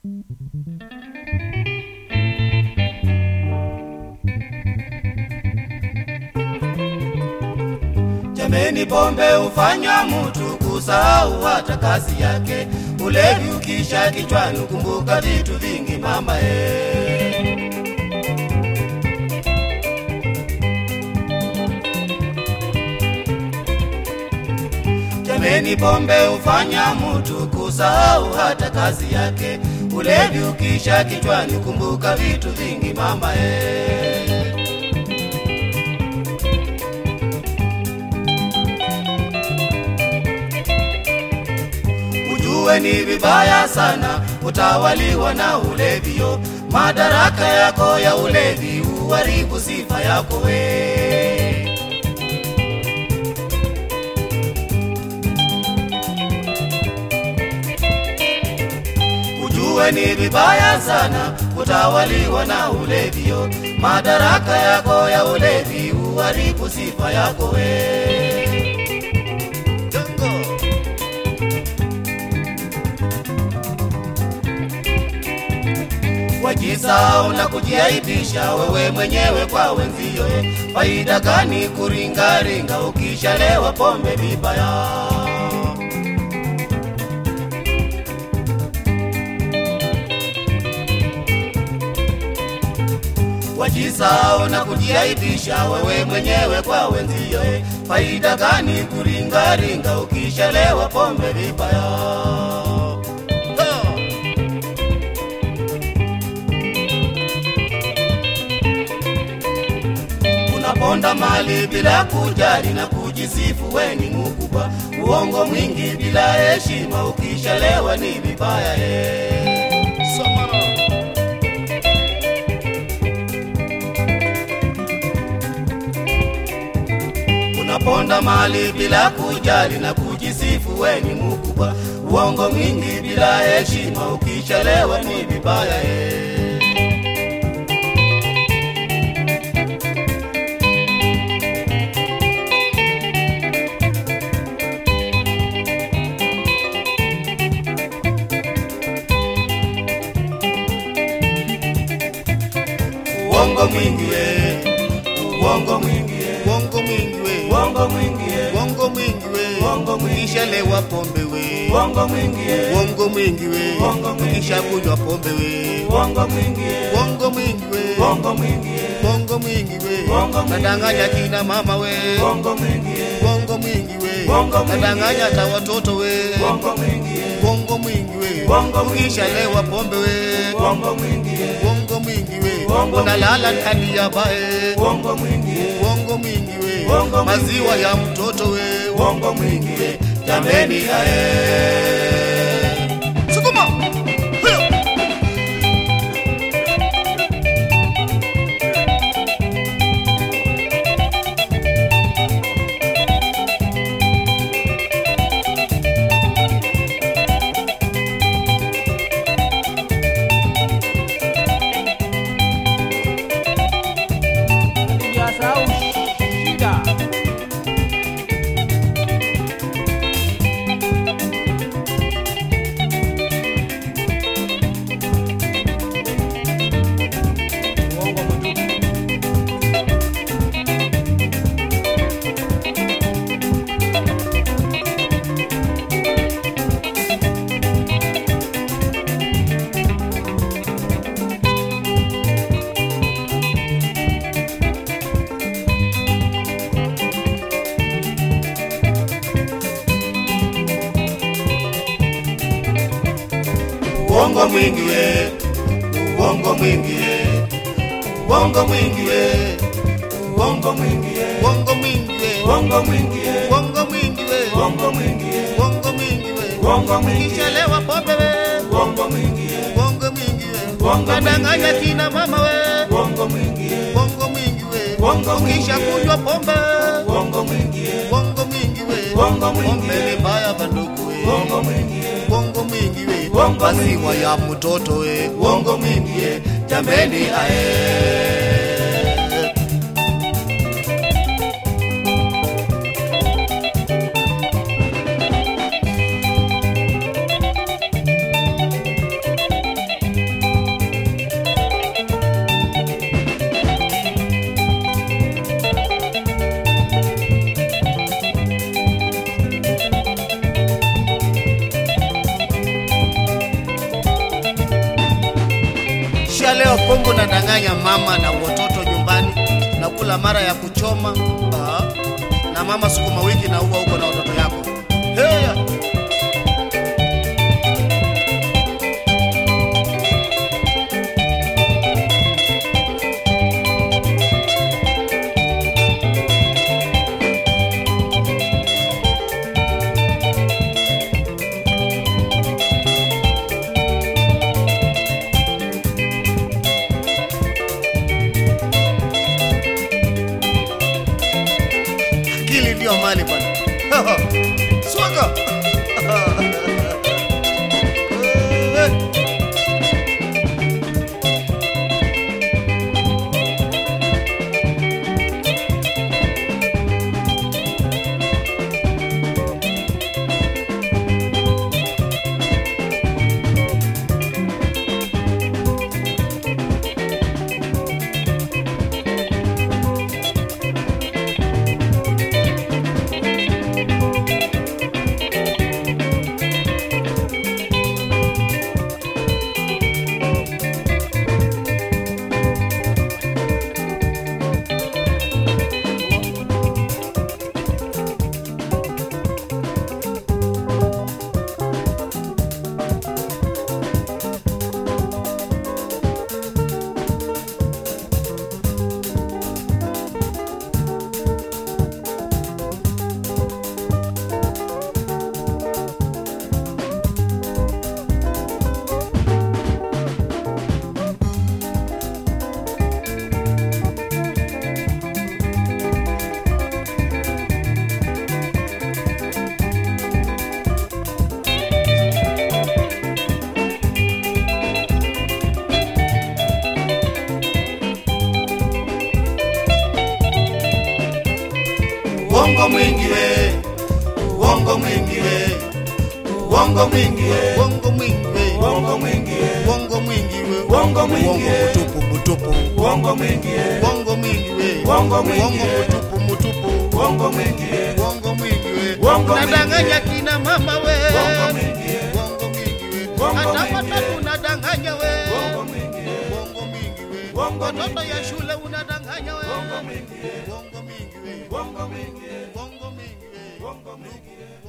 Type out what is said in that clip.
Jameni, pombe hufanya mtu kusahau hata kazi yake. Ulevi ukisha kichwani, kumbuka vitu vingi mama eh. Jameni, pombe hufanya mtu kusahau hata kazi yake. Ulevi ukisha kichwani, kumbuka vitu vingi mama eh. Ujue ni vibaya sana utawaliwa na ulevio. Madaraka yako ya ulevi uharibu sifa yako we. Ujue ni vibaya sana utawaliwa na ulevio. Madaraka yako ya ulevi uharibu sifa yako we. Jongo. wajisahau na kujiaibisha wewe mwenyewe kwa wenzio. eh. Faida gani kuringaringa ukishalewa pombe vibaya? Wajisahau na kujiaibisha wewe mwenyewe kwa wenzio. eh. Faida gani kuringaringa ukishalewa pombe vibaya? Oh. unaponda mali bila kujali na kujisifu we ni mkubwa. Uongo mwingi bila heshima, ukishalewa ni vibaya eh. Samara. Unaponda mali bila kujali na kujisifu we ni mkubwa. Uongo mwingi bila heshima, ukishalewa ni vibaya eh. Uongo mwingi we, uongo mwingi we, Uongo mwingi we, uongo mwingi we, uongo mwingi we, Uongo mwingi. ukishalewa pombe we, uongo mwingi we, uongo mwingi we, Uongo mwingi. ukishakunywa pombe we, uongo mwingi we, uongo mwingi we, uongo mwingi we, uongo mwingi we, Uongo mwingi. nadanganya kina mama we, uongo mwingi we, uongo mwingi we, Uongo mwingi. nadanganya hata watoto we, uongo mwingi we, uongo mwingi we, Uongo mwingi. ukishalewa pombe we, uongo mwingi we, uongo mwingi we, Uongo unalala ndani ya bae, uongo mwingi we, uongo mwingi we, Uongo mwingi. maziwa ya mtoto we, uongo mwingi we, jameni ae. sukuma Hiyo. Sijasahau shida. Uongo mtupu. Uongo mwingi we, uongo mwingi we, uongo mwingi we, uongo mwingi we, Uongo mwingi we, uongo mwingi we, uongo mwingi we, uongo mwingi we, uongo mwingi we, Uongo mwingi. ukishalewa pombe we, uongo mwingi we, uongo mwingi we, Uongo mwingi. nadanganya kina mama we, uongo mwingi we, uongo mwingi we, Uongo mwingi. ukishakunywa pombe, uongo mwingi we, uongo mwingi we, Uongo mwingi. pombe ni mbaya bandugu we, uongo mwingi we, uongo mwingi we, Uongo maziwa mwingi. ya mtoto we, uongo mwingi we, jameni ae. Ukishalewa pombe unadanganya mama na watoto nyumbani, nakula mara ya kuchoma ah, na mama sukuma wiki na uwa huko na watoto yako Heya. akili ndio mali bwana. Swaga. Eh. uongo mwingi we uongo mwingi we uongo mwingi we Uongo mwingi we. uongo mwingi we Uongo mwingi we. Uongo mwingi Uongo we. mtupu mtupu. uongo mwingi we Uongo mwingi we. Uongo mwingi Uongo we. mtupu mtupu. uongo mwingi we Uongo mwingi we. Uongo mwingi Unadanganya we. kina mama we. uongo mwingi we Uongo mwingi we. Uongo Hata mwingi watoto we. unadanganya we. uongo mwingi we Uongo mwingi we. Uongo Watoto mwingi ya we. shule unadanganya we. uongo mwingi we Uongo mwingi we. uongo mwingi we Uongo mwingi we. uongo mwingi we